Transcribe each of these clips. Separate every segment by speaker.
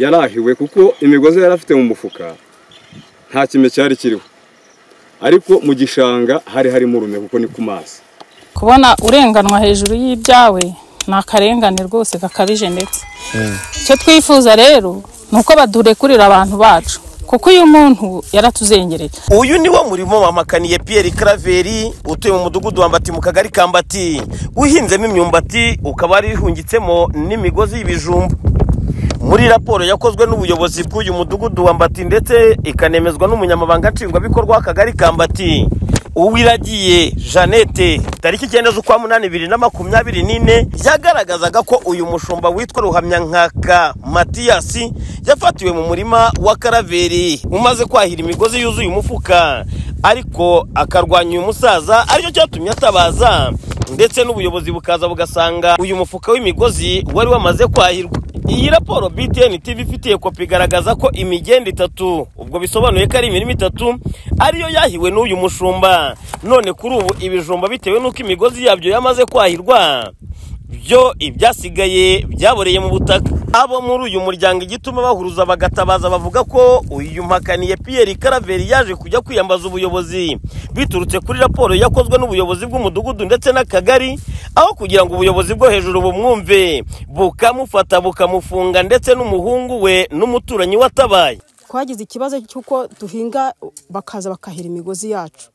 Speaker 1: yarahiwe kuko imigozi yari afite mu mufuka nta kime cyari kiriho ariko mu gishanga hari harimo urume kuko ni ku mazi
Speaker 2: kubona urenganwa hejuru y'ibyawe ni akarengane rwose gakabije ndetse icyo twifuza rero ni uko badurekurira abantu bacu kuko uyu muntu yaratuzengereye
Speaker 3: uyu niwo murimo wamakaniye Pierre Claver utuye mu mudugudu wa Mbati mu kagari ka Mbati uhinzemo imyumbati ukaba warihungitsemo n'imigozi y'ibijumba muri raporo yakozwe n'ubuyobozi bw'uyu mudugudu wa Mbati ndetse ikanemezwa n'umunyamabanga nshingwabikorwa w'akagari ka Mbati Uwiragiye Jeannette tariki icyenda z'ukwa munani bibiri na makumyabiri n'ine yagaragazaga ko uyu mushumba witwa Ruhamyankaka Matiyasi yafatiwe mu murima wa karaveri umaze kwahira imigozi yuzuye umufuka ariko akarwanya uyu musaza aricyo cyatumye atabaza ndetse n'ubuyobozi bukaza bugasanga uyu mufuka w'imigozi wari wamaze kwahirwa iyi raporo BTN TV ifitiye kopi igaragaza ko imigenda itatu ubwo bisobanuye ko ari imirima itatu ariyo yahiwe n'uyu mushumba none kuri ubu ibijumba bitewe n'uko imigozi yabyo yamaze kwahirwa byo ibyasigaye byaboreye mu butaka abo muri uyu muryango igituma bahuruza bagatabaza bavuga ko uyu mpakaniye Pierre Karaveri yaje kujya kwiyambaza ubuyobozi biturutse kuri raporo yakozwe n'ubuyobozi bw'umudugudu ndetse n'akagari aho kugira ngo ubuyobozi bwo hejuru bumwumve bukamufata bukamufunga ndetse n'umuhungu we n'umuturanyi watabaye
Speaker 4: twagize ikibazo cy'uko duhinga bakaza bakahira imigozi yacu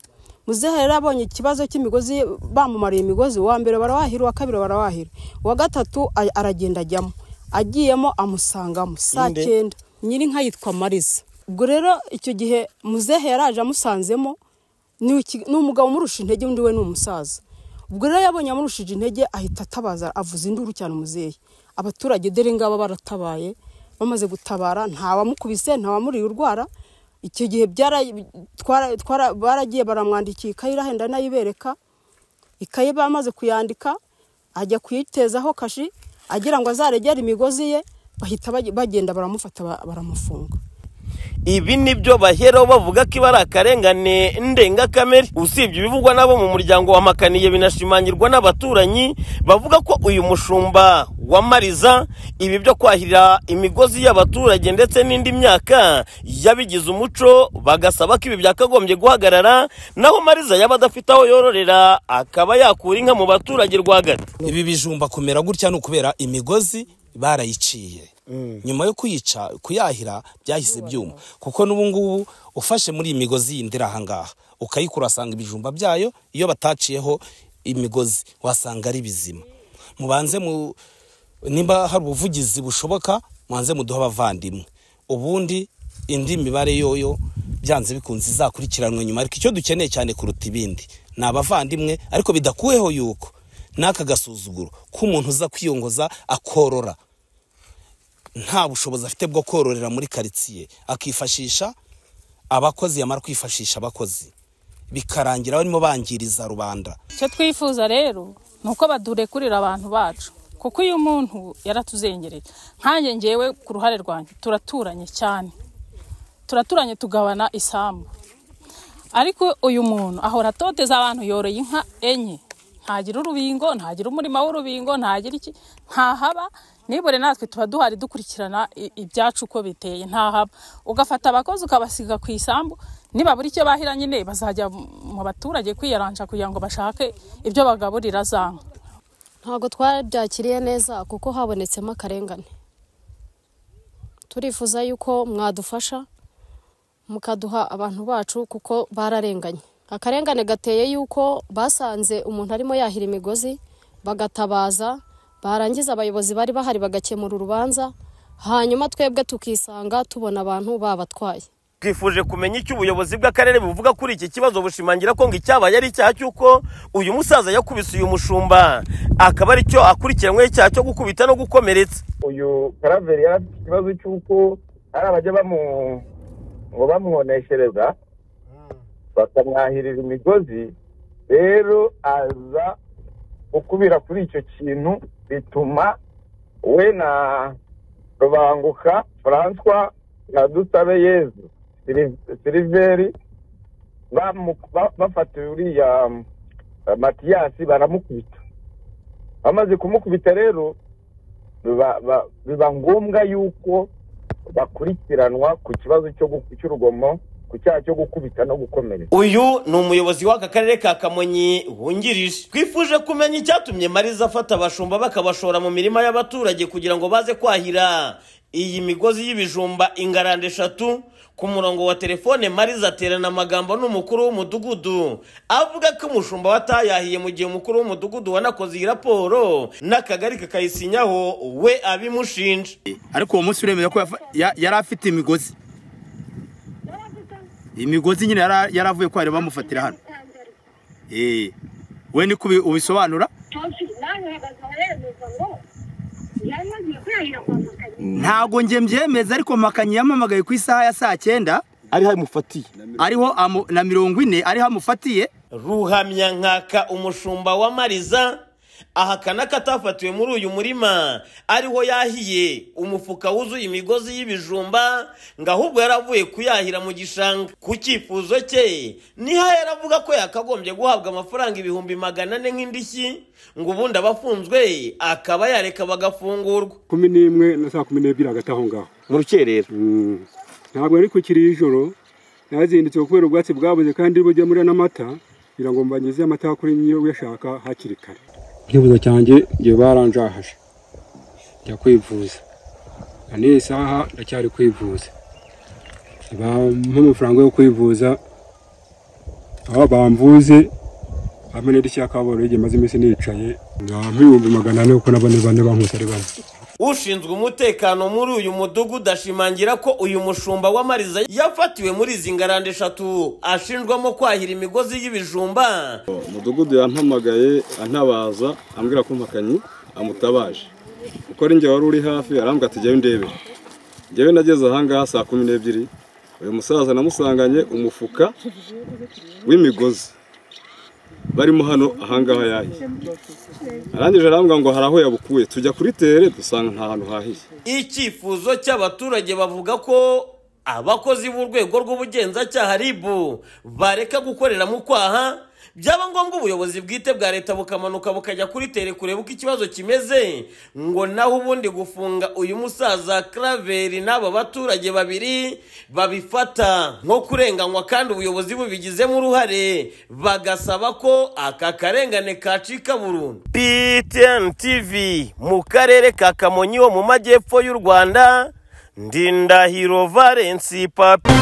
Speaker 4: muzehe rero abonye ikibazo cy'imigozi bamumariye imigozi uwa mbere barawahira uwa kabiri barawahira uwa gatatu a- aragenda ajyamo agiyemo amusangamo saa
Speaker 3: Inde?
Speaker 4: cyenda nyir'inka yitwa mariza ubwo rero icyo gihe muzehe yaraje amusanzemo ni iki- ni umugabo umurusha intege undi we ni umusaza ubwo rero yabonye amurushije intege ahita atabaza avuza induru cyane umuzehe abaturage dore ngaba baratabaye bamaze gutabara ntawamukubise ntawamuriye urwara icyo gihe byara- twara- twara- baragiye baramwandikiye ikayi irahenda nayibereka ikayi bamaze kuyandika ajya kuyitezaho kashi agira ngo azaregere imigozi ye bahita bage- bagenda baramufata ba- baramufunga
Speaker 3: ibi nibyo baheraho bavuga ko iba ari akarengane ndengakamere usibye ibivugwa n'abo mu muryango wa makaniye binashimangirwa n'abaturanyi bavuga ko uyu mushumba wamariza ibi byo kwahira imigozi y'abaturage ndetse n'indi myaka yabigize umuco bagasaba ko ibi byakagombye guhagarara naho mariza yaba adafite aho yororera akaba yakura inka mu baturage rwagati
Speaker 5: ibi bijumba kumera gutya ni ukubera imigozi barayiciye nyuma yo kuyica kuyahira byahise byuma kuko n'ubu ngubu ufashe muri iyi migozi yindi iri aha ngaha ukayikura wasanga ibijumba byayo iyo bataciyeho imigozi wasanga ari bizima mubanze mu nimba hari ubuvugizi bushoboka mubanze muduhe abavandimwe ubundi indi mibare yoyo byanze bikunze izakurikiranwe nyuma ariko icyo dukeneye cyane kuruta ibindi ni abavandimwe ariko bidakuweho yuko n'aka gasuzuguro k'umuntu uza kwiyongoza akorora nta bushobozi afite bwo kororera muri karitsiye akifashisha abakozi yamara kwifashisha abakozi bikarangira barimo bangiriza rubanda
Speaker 2: icyo twifuza rero ni uko badurekurira abantu bacu kuko uyu muntu yaratuzengereye nkanjye ngewe ku ruhare rwanjye turaturanye cyane turaturanye tugabana isambu ariko uyu muntu ahora atoteza abantu yoroye inka enye ntagira urubingo ntagira umurima w'urubingo ntagira iki ntahaba nibure natwe tuba duhari dukurikirana i- ibyacu uko biteye ntahaba ugafata abakozi ukabasiga ku isambu nibabura icyo bahira nyine bazajya mu mu baturage kwiyaranja kugira ngo bashake ibyo bagaburira za nka
Speaker 6: ntabwo twabyakiriye neza kuko habonetsemo akarengane turifuza yuko mwadufasha mukaduha abantu bacu kuko bararenganye akarengane gateye yuko basanze umuntu arimo yahira imigozi bagatabaza barangiza abayobozi bari bahari bagakemura urubanza hanyuma twebwe tukisanga tubona abantu babatwaye
Speaker 3: twifuje kumenya icyo ubuyobozi bw'akarere buvuga kuri iki kibazo bushimangira ko ngo icyabaye ari icyaha cy'uko uyu musaza yakubise uyu mushumba akaba ari cyo akurikiranyweho icyaha cyo gukubita no gukomeretsa
Speaker 7: uyu karaveri yari afite ikibazo cy'uko hari abajya bamu ngo bamwoneshereza bakamwahirira imigozi rero aza gukubira kuri icyo kintu bituma we na rubanguka francois na dusabe yezu Sili- siliveri bamu- ba- bafatiwe uriya eh, matiyasi baramukubita bamaze kumukubita rero biba ba- biba ngombwa yuko
Speaker 8: bakurikiranwa ku kibazo cyo gu- cy'urugomo ku cyaha cyo gukubita no gukomeretsa
Speaker 3: uyu ni umuyobozi w'aka karere ka kamonyi wungirije twifuje kumenya icyatumye mariza afata abashumba bakabashora mu mirima y'abaturage kugira ngo baze kwahira iyi migozi y'ibijumba ingarande eshatu ku murongo wa telefone mariza aterana amagambo n'umukuru w'umudugudu avuga ko umushumba watayahiye mu gihe umukuru w'umudugudu wanakoze iyi raporo n'akagari kakayisinyaho we abimushinja
Speaker 9: ariko uwo munsi uremera ko yafa- ya- yari afite imigozi imigozi nyine yara- yari avuye ko bari bamufatira hano Eh, we niko ubi- ubisobanura ntago njye mbyemeza ariko makanyi yamamagaye ku isaha ya saa cyenda
Speaker 1: ari hamufatiye
Speaker 9: ariho amu- na mirongo ine ariho amufatiye
Speaker 3: ruhamyankaka umushumba wa mariza ahakana ko atafatiwe muri uyu murima ariho yahiye umufuka wuzuye imigozi y'ibijumba ngo ahubwo yaravuye kuyahira mu gishanga ku cyifuzo cye niho yaravuga ko yakagombye guhabwa amafaranga ibihumbi magana ane nk'indishyi ngo ubundi abafunzwe akaba yareka bagafungurwa
Speaker 1: kumi n'imwe na saa kumi n'ebyiri hagati aho ngaho
Speaker 3: mu rukerera
Speaker 1: Mm. ntabwo ari kukiri ijoro nazindutse kubera ubwatsi bwabuze kandi bujya muri n'amata kugira ngo mbanyuze amata kuri niyo uyashaka hakiri kare icyifuzo cyanjye ngiye baranjahaje njya kwivuza na n'iyi saha ndacyari kwivuza bampa amafaranga yo kwivuza aho bamvuze hamwe n'idirishya kaboro igihe maze iminsi nicaye nkampa ibihumbi magana ane kuko na bane bane bankutse ari bane
Speaker 3: ushinzwe umutekano muri uyu mudugudu ashimangira ko uyu mushumba w'amariza yafatiwe muri izi ngarande eshatu ashinjwamo kwahira imigozi y'ibijumba
Speaker 1: umudugudu yampamagaye antabaza ambwira ko mpakanyi amutabaje kuko ari njye wari uri hafi arambwira ati jyayo ndebere njyewe nageze ahangaha saa kumi n'ebyiri uyu musaza namusanganye umufuka w'imigozi barimo hano ahangaha yahiye arangije arambwira ngo hari aho yabukuye tujya kuri tere dusanga nta hantu hahiye
Speaker 3: icyifuzo cy'abaturage bavuga ko abakozi b'urwego rw'ubugenzacyaha ribu bareka gukorera mu kwaha byaba ngombwa ubuyobozi bwite bwa leta bukamanuka bukajya kuri tere kureba uko ikibazo kimeze ngo naho ubundi gufunga uyu musaza Claver n'aba baturage babiri babifata nko kurenganywa kandi ubuyobozi bubigizemo uruhare bagasaba ko aka karengane kacika burundu PTN TV mu karere ka Kamonyi ho mu majyepfo y'u Rwanda Ndindahiro Valence Papi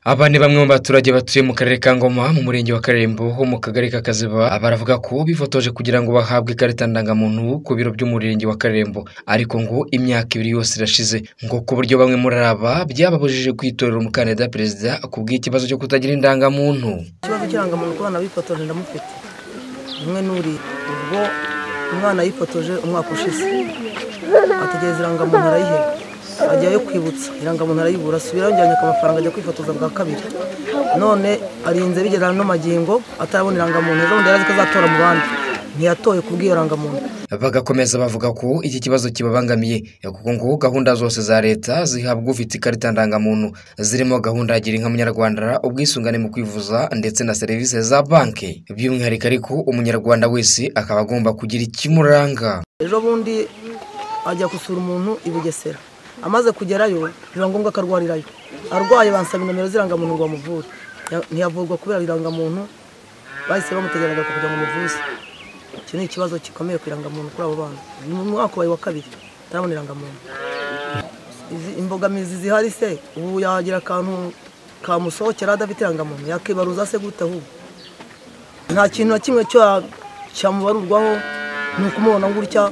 Speaker 7: Aba ni bamwe mu baturage batuye mu karere ka Ngoma mu murenge wa Karembo ho mu kagari ka Kaziba baravuga ko bifotoje kugira ngo bahabwe ikarita ndangamuntu ku biro by'umurenge wa Karembo ariko ngo imyaka ibiri yose irashize ngo ku buryo bamwe muri aba byababujije kwitorera umukandida perezida ku bw'ikibazo cyo kutagira indangamuntu
Speaker 4: ikibazo cy'irangamuntu ku bana bifotoje ndamufite umwe n'uri ubwo umwana yifotoje umwaka ushize ategereza irangamuntu arayiheba ajyayo kwibutsa irangamuntu arayibura asubirayo njyanye amafaranga ajya kwifotoza bwa kabiri none arinze bigera no magingo atarabona irangamuntu ejo bundi yari azi ko azatora mu bandi ntiyatoye kubw'iyo rangamuntu
Speaker 7: Bagakomeza bavuga ko iki kibazo kibabangamiye kuko ngo gahunda zose za leta zihabwa ufite ikarita ndangamuntu zirimo gahunda ya gira inka munyarwanda ubwisungane mu kwivuza ndetse na serivisi za banki by'umwihariko ariko umunyarwanda wese akaba agomba kugira ikimuranga
Speaker 4: ejo bundi ajya gusura umuntu i bugesera amaze kugerayo biba ngombwa ko arwarirayo arwaye bansaba inomero z'irangamuntu ngo bamuvure Ya- ntiyavurwa kubera irangamuntu bahise bamutegereza kugira ngo umuvuze icyo ni ikibazo gikomeye ku irangamuntu kuri abo bana ni mu mwaka wawe wa kabiri atarabona irangamuntu Izi- imbogamizi zihari se ubu yagira akantu kamusohokera adafite irangamuntu yakibaruza se gute ahubwo nta kintu na kimwe cya- cyamubarurwaho ni ukumubona gutya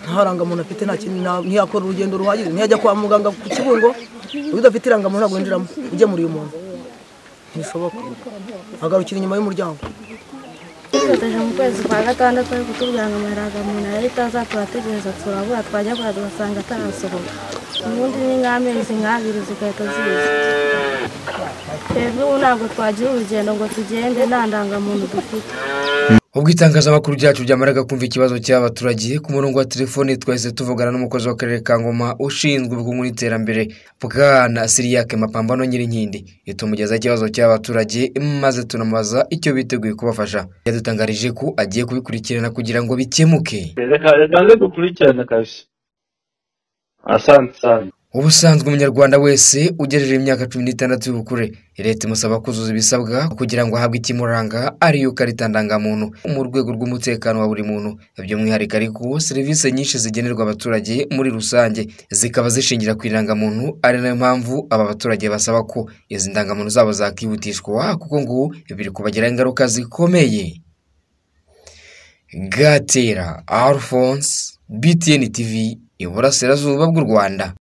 Speaker 4: nta rangamuntu afite nta kintu nta- ntiyakora urugendo ruhagije ntiyajya kwa muganga ku kibungo iyo udafite irangamuntu ntabwo winjiramo ugemura uyu muntu ntibishoboka agarukira inyuma y'umuryango
Speaker 10: twifotoje mu kwezi kwa gatandatu ariko tubwira ngo amaraga umuntu arahita aza turategereza turabura twajya kura tugasanga atarasohoka ubundi ni nk'amezi nk'abiri zigahita ziza twebwe ubu ntabwo twagira urugendo ngo tugende nta ndangamuntu dufite
Speaker 7: ubwo itangazamakuru ryacu ryamaraga kumva ikibazo cy'abaturage ku murongo wa telefoni twahise tuvugana n'umukozi w'akarere ka ngoma ushinzwe ubukungu n'iterambere bwana siriyake mapambano nyirinkindi itumugezaho ikibazo cy'abaturage maze tunamubaza icyo biteguye kubafasha yadutangarije ko agiye kubikurikirana kugira ngo bikemuke
Speaker 11: reka reka nze dukurikirane akazi asante sana
Speaker 7: ubusanzwe umunyarwanda wese ugejeje imyaka cumi n'itandatu y'ubukure leta imusaba kuzuza ibisabwa kugira ngo ahabwe ikimuranga ariyo karita ndangamuntu mu rwego rw'umutekano wa buri muntu by'umwihariko ariko serivisi nyinshi zigenerwa abaturage muri rusange zikaba zishingira ku irangamuntu ari nayo mpamvu aba baturage basaba ko izi ndangamuntu zabo zakihutishwa kuko ngo biri kubagiraho ingaruka zikomeye gatera alphonse btn tv iburasirazuba bw'u rwanda